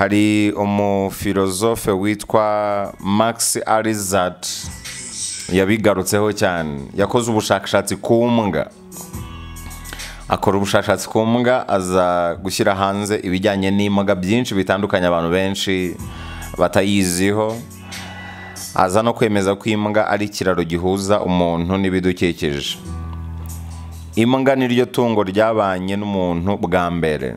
hari umufilozofe witwa max arizat yabigarutseho cyane yakoze ubushakashatsi ku mbwa akora ubushakashatsi ku mbwa aza gushyira hanze ibijyanye n'imbwa byinshi bitandukanye abantu benshi batayiziho aza no kwemeza ko imbwa ari ikiraro gihuza umuntu n'ibidukikije imbwa niryo tungo ryabanye n'umuntu bwa mbere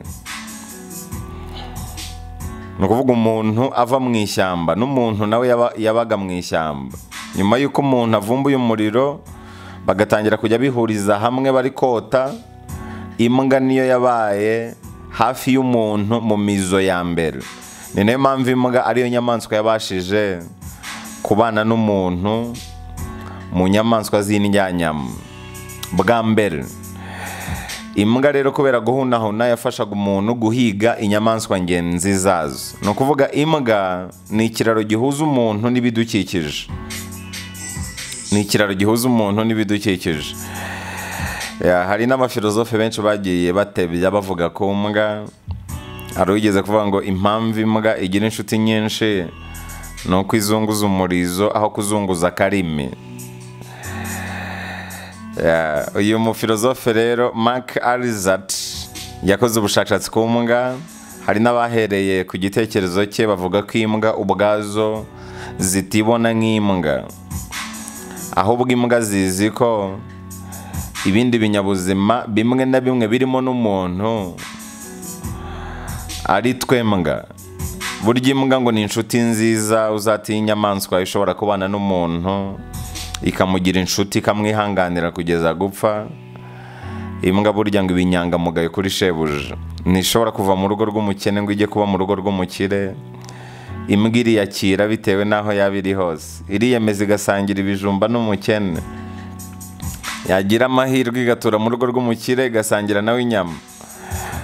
ni ukuvuga umuntu ava mu ishyamba n'umuntu nawe yaba- yabaga mu ishyamba nyuma y'uko umuntu avumbuye umuriro bagatangira kujya bihuriza hamwe bari kota imbwa niyo yabaye hafi y'umuntu mu mizo ya mbere ni nayo mpamvu imbwa ariyo nyamaswa yabashije kubana n'umuntu mu nyamaswa z'indyanyama bwa mbere imbwa rero kubera guhunahuna yafashaga umuntu guhiga inyamaswa ngenzi zazo ni ukuvuga imbwa ni ikiraro gihuza umuntu n'ibidukikije ni ikiraro gihuza umuntu n'ibidukikije Ya, hari n'abafilozofe benshi bagiye batebya bavuga ku mbwa hari ugeze kuvuga ngo impamvu imbwa igira inshuti nyinshi ni uko izunguza umurizo aho kuzunguza akarimi Ya, uyu mufilozofe rero mark arizat yakoze ubushakashatsi ku mbwa hari n'abahereye ku gitekerezo cye bavuga ko imbwa ubwazo zitibona nk'imbwa ahubwo imbwa zizi ko ibindi binyabuzima bimwe na bimwe birimo n'umuntu ari twembwa burya imbwa ngo ni inshuti nziza uzatinya inyamaswa ishobora kubana n'umuntu ikamugira inshuti ikamwihanganira kugeza gupfa imbwa burya ngo iba inyangamugayo kuri shebuja ntishobora kuva mu rugo rw'umukene ngo ijye kuba mu rugo rw'umukire imbwa iriyakira bitewe n'aho yaba iri hose iriyemeza igasangira ibijumba n'umukene yagira amahirwe igatura mu rugo rw'umukire igasangira nawe inyama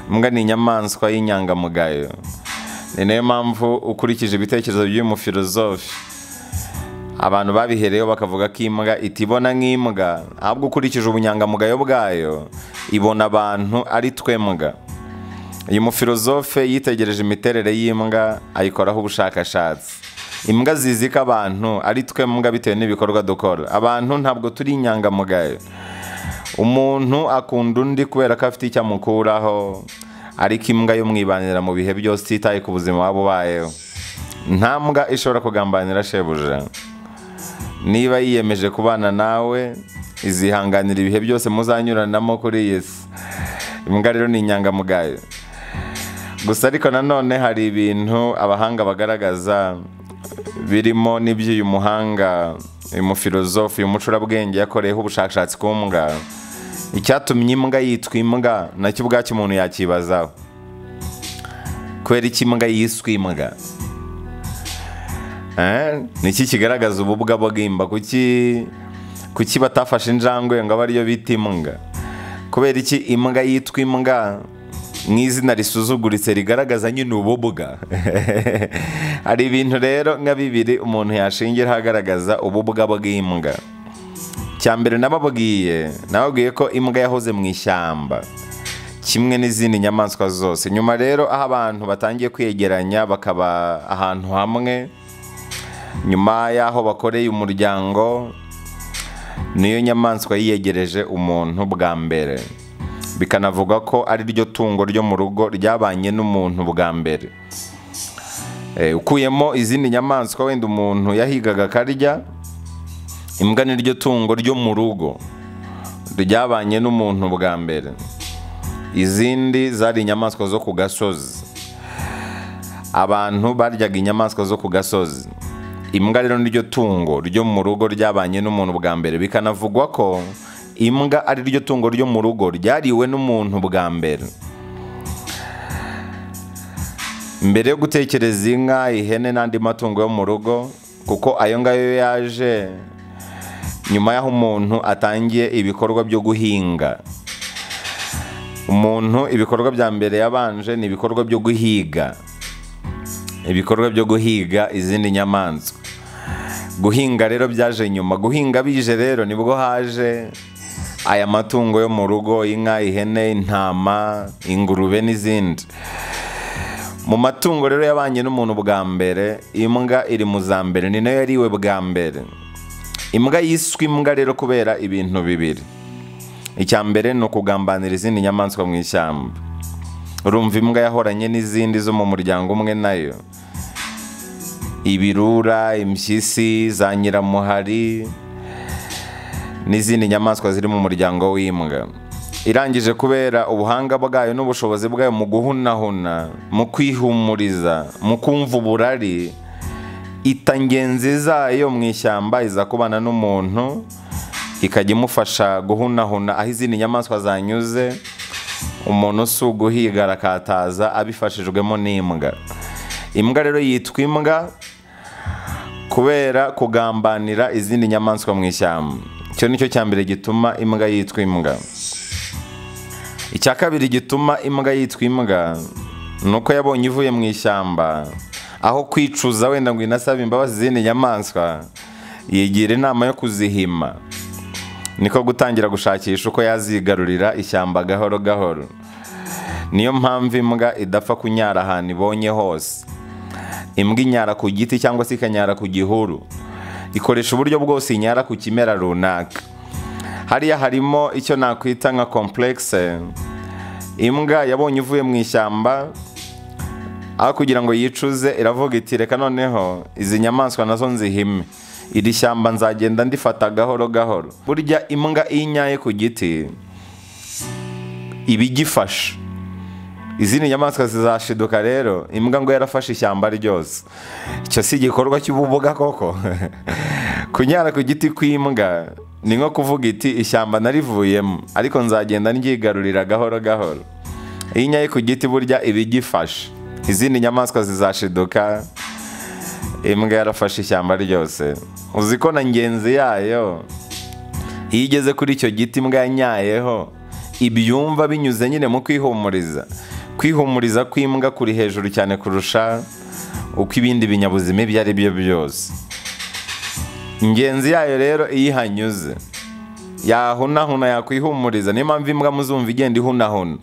imbwa ni inyamaswa y'inyangamugayo ni nayo mpamvu ukurikije ibitekerezo by'uyu mufilozofe abantu babihereyeho bakavuga ko imbwa itibona nk'imbwa ahubwo ukurikije ubunyangamugayo bwayo ibona abantu ari twembwa uyu mufilozofe yitegereje imiterere y'imbwa ayikoraho ubushakashatsi imbwa zizi ko abantu ari twembwa bitewe n'ibikorwa dukora abantu ntabwo turi inyangamugayo umuntu akunda undi kubera ko afite icyo amukuraho ariko imbwa yo mwibanira mu bihe byose ititaye ku buzima waba ubayeho nta mbwa ishobora kugambanira shebuja niba yiyemeje kubana nawe izihanganira ibihe byose muzanyuranamo kuri iyi si imbwa rero ni inyangamugayo gusa ariko nanone hari ibintu abahanga bagaragaza birimo n'iby'uyu muhanga uyu mufilozofe uyu mucurabwenge yakoreyeho ubushakashatsi ku mbwa icyatumye imbwa yitwa imbwa nacyo ubwacyo umuntu yakibazaho kubera iki imbwa yiswe imbwa Eh, niki kigaragaza ububwa bw'imba kuki kuki batafashe injangwe ngo abe ariyo bita imbwa kubera iki imbwa yitwa imbwa nk'izina risuzuguritse rigaragaza nyine ububwa hari ibintu rero nka bibiri umuntu yashingiraho agaragaza ububwa bw'imbwa cya mbere nababwiye nababwiye ko imbwa yahoze mu ishyamba kimwe n'izindi nyamaswa zose nyuma rero aho abantu batangiye kwiyegeranya bakaba ahantu hamwe nyuma y'aho bakoreye umuryango niyo nyamaswa yiyegereje umuntu bwa mbere bikanavugwa ko ari ryo tungo ryo mu rugo ryabanye n'umuntu bwa mbere Eh, ukuyemo izindi nyamaswa wenda umuntu yahigaga akarya imbwa ni ryo tungo ryo mu rugo ryabanye n'umuntu bwa mbere izindi zari inyamaswa zo ku gasozi abantu baryaga inyamaswa zo ku gasozi imbwa rero niryo tungo ryo mu rugo ryabanye n'umuntu bwa mbere bikanavugwa ko imbwa ari ryo tungo ryo mu rugo ryariwe n'umuntu bwa mbere mbere yo gutekereza inka ihene n'andi matungo yo mu rugo kuko ayo ngayo yaje nyuma y'aho umuntu atangiye ibikorwa byo guhinga umuntu ibikorwa bya mbere yabanje ni ibikorwa byo guhiga ibikorwa byo guhiga izindi nyamaswa guhinga rero byaje nyuma guhinga bije rero nibwo haje aya matungo yo mu rugo inka ihene intama ingurube n'izindi mu matungo rero yabanye n'umuntu bwa mbere imbwa iri mu za mbere ni nayo yari iwe bwa mbere imbwa yiswe imbwa rero kubera ibintu bibiri icya mbere ni ukugambanira izindi nyamaswa mu ishyamba urumva imbwa yahoranye n'izindi zo mu muryango umwe nayo ibirura impyisi za nyiramuhari n'izindi nyamaswa ziri mu muryango w'imbwa irangije kubera ubuhanga bwayo n'ubushobozi bwayo mu guhunahuna mu kwihumuriza mu kumva uburari ita ngenzi zayo mu ishyamba iza kubana n'umuntu ikajya imufasha guhunahuna aho izindi nyamaswa zanyuze umuntu si uguhiga arakataza abifashijwemo n'imbwa imbwa rero yitwa imbwa kubera kugambanira izindi nyamaswa mu ishyamba icyo ni cyo cya mbere gituma imbwa yitwa imbwa icya kabiri gituma imbwa yitwa imbwa ni uko yabonye ivuye mu ishyamba aho kwicuza wenda ngo inasabe imbabazi izindi nyamaswa yigira inama yo kuzihima niko gutangira gushakisha uko yazigarurira ishyamba gahoro gahoro niyo mpamvu imbwa idapfa kunyara ahantu ibonye hose imbwa inyara ku giti cyangwa se ikanyara ku gihuru ikoresha uburyo bwose inyara ku kimera runaka hariya harimo icyo nakwita nka komplekse imbwa yabonye ivuye mu ishyamba aho kugira ngo yicuze iravuga iti reka noneho izi nyamaswa nazo nzihime iri shyamba nzagenda ndifata gahoro gahoro burya imbwa iyo inyaye ku giti iba igifashe izindi nyamaswa zizashiduka rero imbwa ngo yarafashe ishyamba ryose icyo si igikorwa cy'ububuga koko kunyara ku giti kw'imbwa ni nko kuvuga iti ishyamba narivuyemo ariko nzagenda ndyigarurira gahoro gahoro iyo inyaye ku giti burya iba igifashe izindi nyamaswa zizashiduka imbwa yarafashe ishyamba ryose uzi ko na ngenzi yayo iyo igeze kuri icyo giti imbwa yanyayeho ibyumva binyuze nyine mu kwihumuriza kwihumuriza kw'imbwa kuri hejuru cyane kurusha uko ibindi binyabuzima ibyo ari byo byose ingenzi yayo rero iyo ihanyuze yahunahuna yakwihumuriza niyo mpamvu imbwa muzumva igenda ihunahuna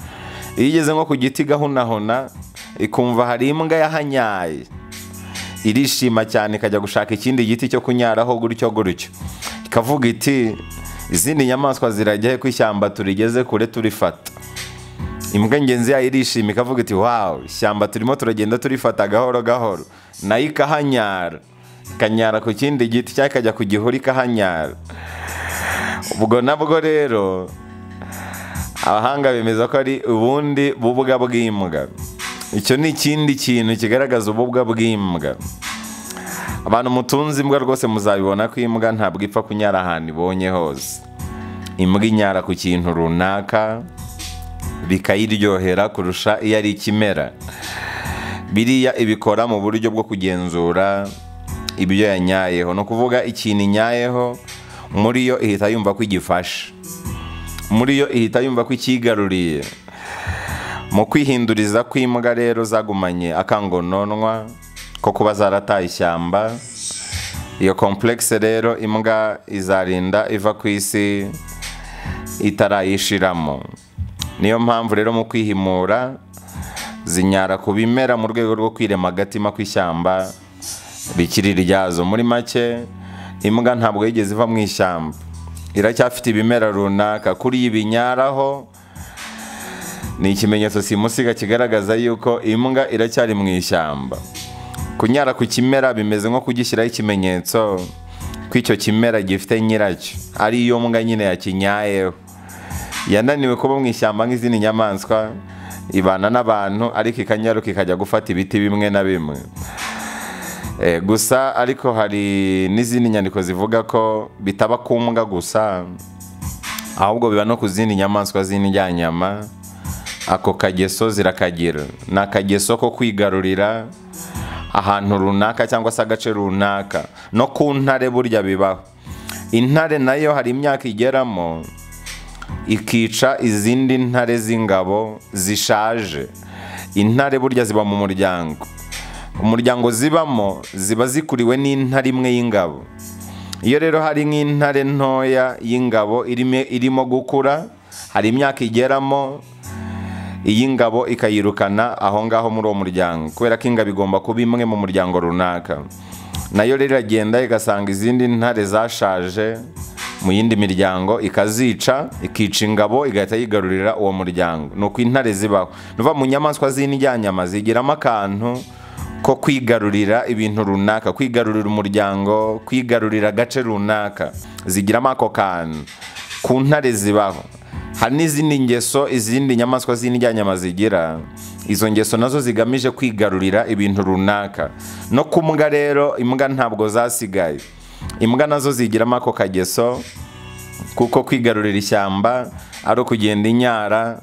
iyo igeze nko ku giti igahunahuna ikumva hari imbwa yahanyaye irishima cyane ikajya gushaka ikindi giti cyo kunyaraho gutyo gutyo ikavuga iti izindi nyamaswa zirajya ko ishyamba turigeze kure turifata imbwa ngenzi yayo irishima ikavuga iti wawu ishyamba turimo turagenda turifata gahoro gahoro nayo ikahanyara ikanyara ku kindi giti cyangwa ikajya ku gihuru ikahanyara ubwo nabwo rero abahanga bemeza ko ari ubundi bubwa bw'imbwa icyo ni ikindi kintu kigaragaza ububwa bw'imbwa abantu mutunze imbwa rwose muzabibona ko imbwa ntabwo ipfa kunyara ahantu ibonye hose imbwa inyara ku kintu runaka bikayiryohera kurusha iyo ari ikimera biriya ibikora mu buryo bwo kugenzura ibyo yanyayeho ni ukuvuga ikintu inyayeho muri yo ihita yumva ko igifashe muri yo ihita yumva ko ikigaruriye mu kwihinduriza kw'imbwa rero zagumanye akangononwa ko kuba zarataye ishyamba iyo komplekse rero imbwa izarinda iva ku isi itarayishiramo niyo mpamvu rero mu kwihimura zinyara ku bimera mu rwego rwo kwirema agatima kw'ishyamba rikiri ryazo muri make imbwa ntabwo yigeze iva mu ishyamba iracyafite ibimera runaka kuri ibi inyaraho ni ikimenyetso simusiga kigaragaza yuko imbwa iracyari mu ishyamba kunyara ku kimera bimeze nko kugishyiraho ikimenyetso ko icyo kimera gifite nyiracyo ari iyo mbwa nyine yakinyayeho yananiwe kuba mu ishyamba nk'izindi nyamaswa ibana n'abantu ariko ikanyaruka ikajya gufata ibiti bimwe na bimwe gusa ariko hari n'izindi nyandiko zivuga ko bitaba ku mbwa gusa ahubwo biba no ku zindi nyamaswa z'indyanyama ako kageso zirakagira ni akageso ko kwigarurira ahantu runaka cyangwa se agace runaka no ku ntare burya bibaho intare nayo hari imyaka igeramo ikica izindi ntare z'ingabo zishaje intare burya ziba mu muryango umuryango zibamo ziba zikuriwe n'intare imwe y'ingabo iyo rero hari nk'intare ntoya y'ingabo irimo gukura hari imyaka igeramo iyi ngabo ikayirukana aho ngaho muri uwo muryango kubera ko ingabo igomba kuba imwe mu muryango runaka nayo rero iragenda igasanga izindi ntare zashaje mu yindi miryango ikazica ikica ingabo igahita yigarurira uwo muryango ni uko intare zibaho nuva mu nyamaswa z'indyanyama zigiramo akantu ko kwigarurira ibintu runaka kwigarurira umuryango kwigarurira agace runaka zigiramo ako kantu ku ntare zibaho hari n'izindi ngeso izindi nyamaswa z'indyanyama zigira izo ngeso nazo zigamije kwigarurira ibintu runaka no ku mbwa rero imbwa ntabwo zasigaye imbwa nazo zigiramo ako kageso kuko kwigarurira ishyamba ari ukugenda inyara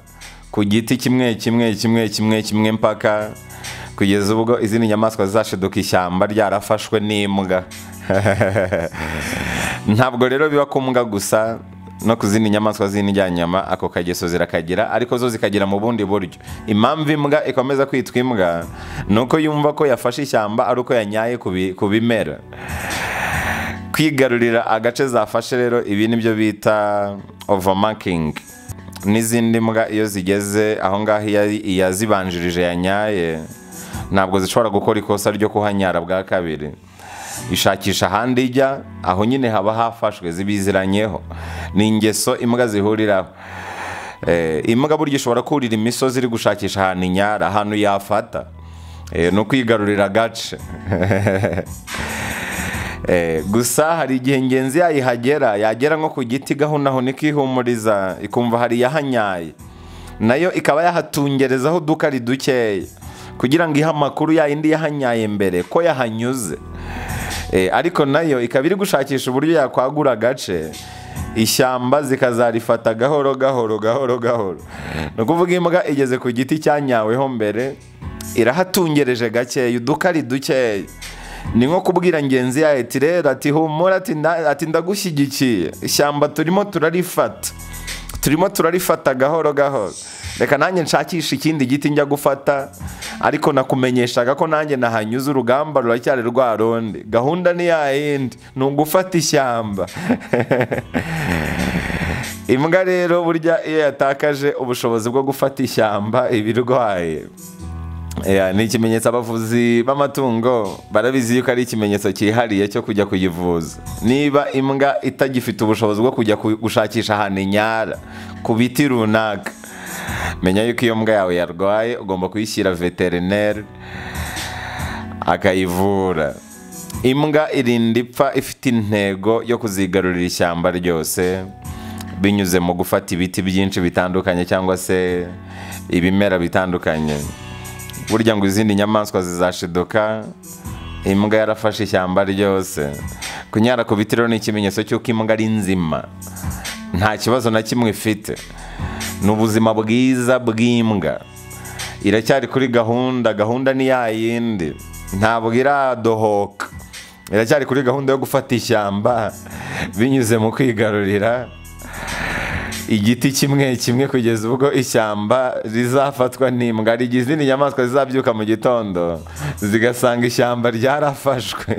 ku giti kimwe kimwe kimwe kimwe kimwe mpaka kugeza ubwo izindi nyamaswa zizashiduka ishyamba ryarafashwe n'imbwa ntabwo rero biba ku mbwa gusa no ku zindi nyamaswa z'indyanyama ako kageso zirakagira ariko zo zikagira mu bundi buryo impamvu imbwa ikomeza kwitwa imbwa ni uko yumva ko yafashe ishyamba ari uko yanyaye ku bi- ku bimera kwigarurira agace zafashe rero ibi nibyo bita overmarking n'izindi mbwa iyo zigeze aho ngaho iyo ari iyazibanjirije yanyaye ntabwo zishobora gukora ikosa ryo kuhanyara bwa kabiri ishakisha ahandi ijya aho nyine haba hafashwe zibiziranyeho ni ingeso imbwa zihuriraho Eh, imbwa burya ishobora kurira imisozi iri gushakisha ahantu inyara ahantu yafata Eh, ni ukwigarurira agace Eh, gusa hari igihe ingenzi yayihagera yagera nko ku giti gahunahuna ikihumuriza ikumva hari iyahanyaye nayo ikaba yahatungerezaho udukari dukeya kugira ngo ihe amakuru yayindi yahanyaye mbere ko yahanyuze Eh, ariko nayo ikaba iri gushakisha uburyo yakwagura agace ishyamba zikazarifata gahoro gahoro gahoro gahoro ni ukuvuga imbwa igeze ku giti cyanyaweho mbere irahatungereje gakeya udukari dukeya ni nko kubwira ngenzi yayo ati rero ati humura ati nda- ati ndagushyigikiye ishyamba turimo turarifata turimo turarifata gahoro gahoro reka nanjye nshakisha ikindi giti njya gufata ariko nakumenyeshaga ko nanjye nahanyuze urugamba ruracyari rwa rundi gahunda ni ya yindi ni ugufata ishyamba imbwa rero burya iyo yatakaje ubushobozi bwo gufata ishyamba iba irwaye Yeah, ni ikimenyetso abavuzi b'amatungo barabizi yuko ari ikimenyetso cyihariye cyo kujya kuyivuza niba imbwa itagifite ubushobozi bwo kujya ku- gushakisha ahantu inyara ku biti runaka menya yuko iyo mbwa yawe yarwaye ugomba kuyishyira veterineri akayivura imbwa irinda ipfa ifite intego yo kuzigarurira ishyamba ryose binyuze mu gufata ibiti byinshi bitandukanye cyangwa se ibimera bitandukanye burya ngo izindi nyamaswa zizashiduka imbwa yarafashe ishyamba ryose kunyara ku biti rero ni ikimenyetso cy'uko imbwa ari nzima nta kibazo na kimwe ifite ni ubuzima bwiza bw'imbwa iracyari kuri gahunda gahunda ni ya yindi ntabwo iradohoka iracyari kuri gahunda yo gufata ishyamba binyuze mu kwigarurira igiti kimwe kimwe kugeza ubwo ishyamba rizafatwa n'imbwa hari igihe izindi nyamaswa zizabyuka mu gitondo zigasanga ishyamba ryarafashwe